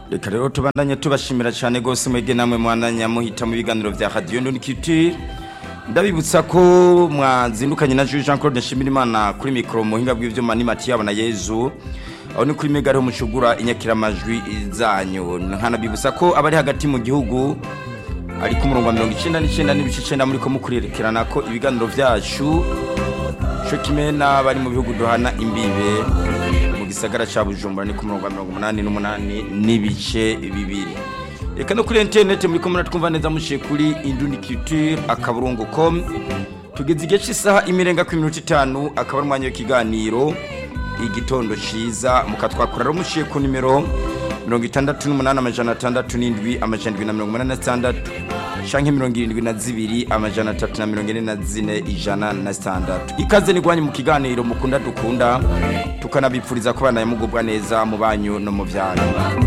reka rero tubandanye tubashimira cyane rwose mwebwe namwe mwandanya muhita mu biganiro bya radiyo ndonikiti ndabibutsa ko mwazindukanye na Jules Jean Claude Nshimirimana kuri mikoro muhinga bw'ivyuma ni Mathieu na Yezu aho ni kuri mega mucugura inyakiramajwi zanyu nkanabibutsa ko abari hagati mu gihugu ari ku murongo wa 99 n'ibice 9 muri ko mukurerekerana ko ibiganiro vyacu cyo kimwe n'abari mu bihugu duhana imbibe mu gisagara ca Bujumbura ni ku murongo wa 88 n'ibice bibiri reka no kuri internet muri ko muratwumva neza mushiye kuri Indundi Culture akaburungu.com tugeze igihe cy'isaha imirenga ku minota itanu akaba ari umwanya w'ikiganiro igitondo ciza mukatwakura rero mushiye ku nimero mirongo itandatu n'umunani amajana atandatu n'indwi amajana indwi na mirongo umunani na zitandatu canke mirongo irindwi na zibiri amajana atatu na mirongo ine na zine ijana na zitandatu ikaze nigwanye mu kiganiro mukunda dukunda tukanabipfuriza ko banaye mugubwa neza mu banyu no mu vyanyu